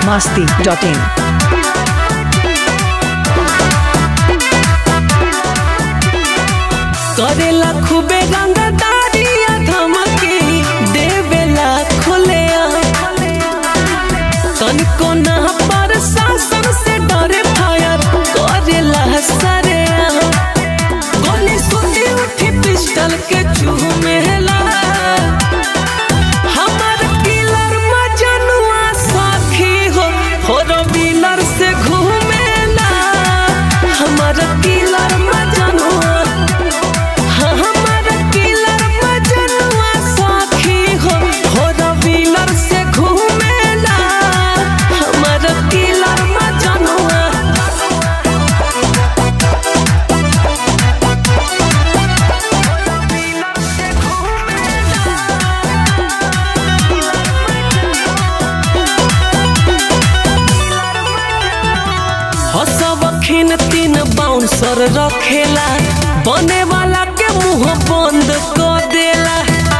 masti.in. करेला खूबे रंगदारी धमकी देवेला खुले तनिको ना पर शासन से डरे फायर करेला सरे गोली सुनी उठी पिस्टल के चूमेला हमर किलर मजनुआ साखी हो फोर व्हीलर से घूमेला हमर किलर मजनुआ हमर किलर मजनुआ साखी हो फोर व्हीलर से घूमेला हमर किलर मजनुआ हसबखिन तीन बाउंसर रखेला बने वाला के मुंह बंद कर देला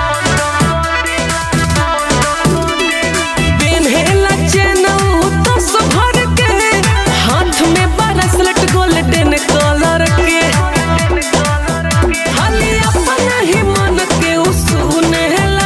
पेन्हेला चेन दस भर के हाथ में ब्रेसलेट गोल्डन कलर के खाली अपना ही मन के उ सुनेला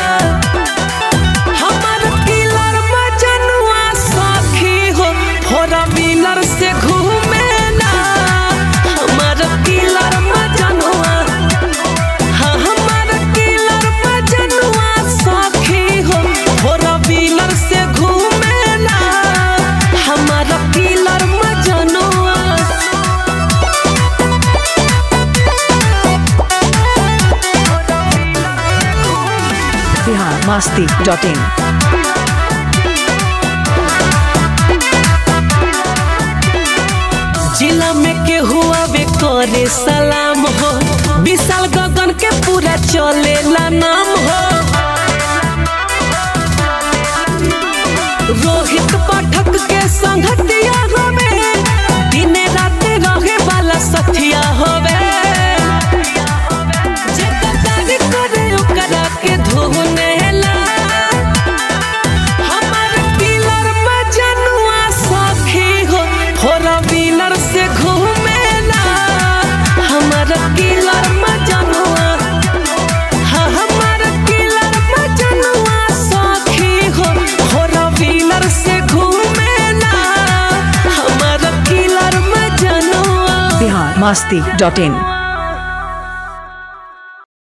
हमर किलर मजनुआ साखी हो फोर व्हीलर से घूमेला हमर किलर मजनुआ हाँ हमर किलर मजनुआ साखी हो फोर व्हीलर से घूमेला हमर किलर मजनुआ Bihar masti.in. जिला में के हुआ वे करे सलाम हो विशाल गगन के पूरा चलेला नाम हो रोहित पाठक के संगतिया होवे दिने रात रहे वाला सथिया होवे जे कतारी करे ओकरा के धुनेला हमर किलर मजनुआ साखी हो फोर व्हीलर से घूमेला हमर किलर मजनुआ हाँ हमर किलर मजनुआ साखी हो फोर व्हीलर से घूमेला हमर किलर मजनुआ Bihar masti.in.